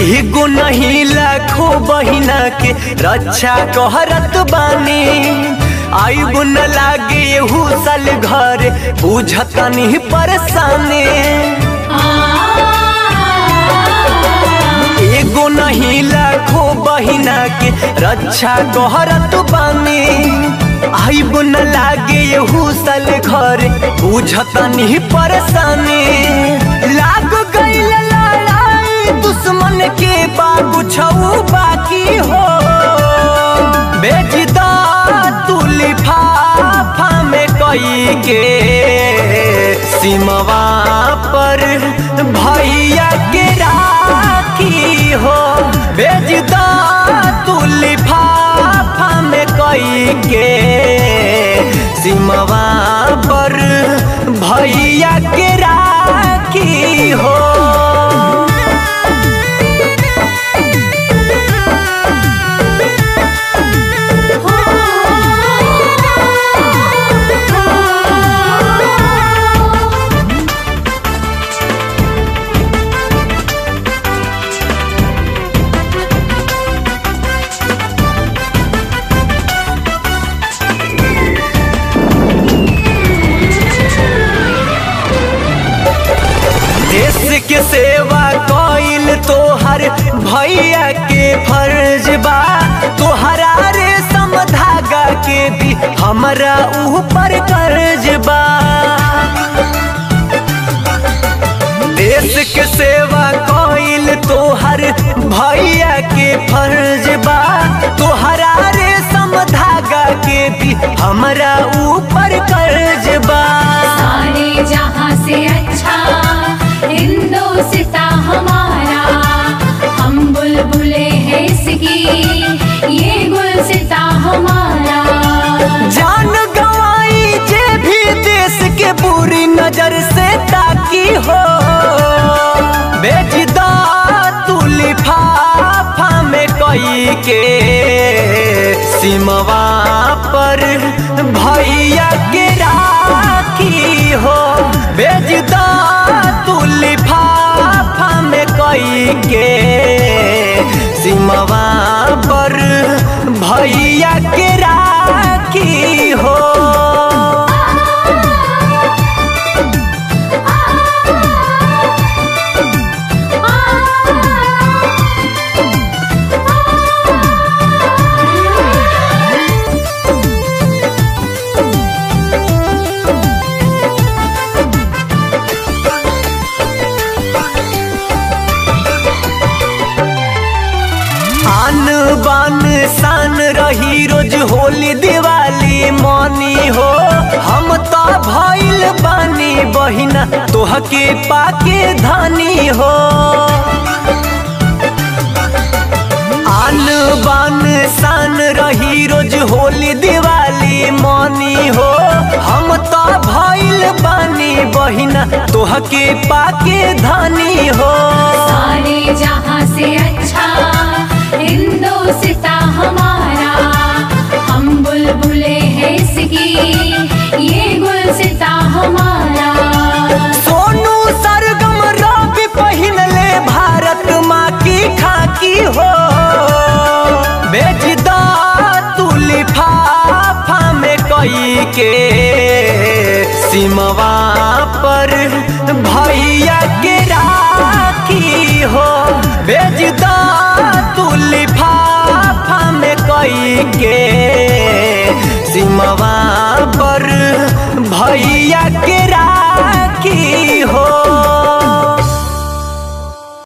एगो नहीं लाखों बहिना के रक्षा कहरत बानी आईबो न लागे एहू साल घर बुझतनी परेशानी एगो नहीं लाखों बहिना के रक्षा कहरत बानी आईबो न लागे एहू साल घर बुझतनी परेशानी लाग गईल लड़ाई दुश्मन के बाबू छऊ बाकी हो बेजदा तू लिफाफा में कई के सिमवा पर भैया के राखी हो बेजदा तू लिफाफा में कई के सिमवा पर भैया के राखी हो देश के सेवा कइल तोहर भैया के फर्ज बा तोहरा रे समधागा के भी हमरा ऊपर कर्ज बा देश के सेवा कइल तोहर भैया के फर्ज बा तोहरा रे समधागा के भी हमरा ऊपर कर्ज बा सारे जहां से अच्छा हिंदोसिता हमारा हम बुलबुले हैं इसकी ये गुलसिता हमारा जान गवाई जे भी देश के बुरी नजर से ताकी हो बेजदा तू लिफाफा में कई के सिमवा पर भैया के राखी हो बेजदा तू लिफाफा में कई के सिमवा पर भैया के राखी हो आन बान शान रही रोज होली दिवाली मनी हो हम तो भइल बानी बहिना तोहके पाके धनी हो आन बान शान रही रोज होली दिवाली मनी हो हम तो भइल बानी बहिना तोहके पाके धनी हो सारे जहां से अच्छा हिंदोसिता हमारा हम बुलबुले हैं इसकी ये गुलसिता हमारा सोनू सरगम रवि पहिन ले भारत माँ की खाकी हो बेजदा तू लिफाफा में कई के सिमवा पर भैया के राखी हो बेजदा तू लिफाफा में कई के सिमवा पर भैया के राखी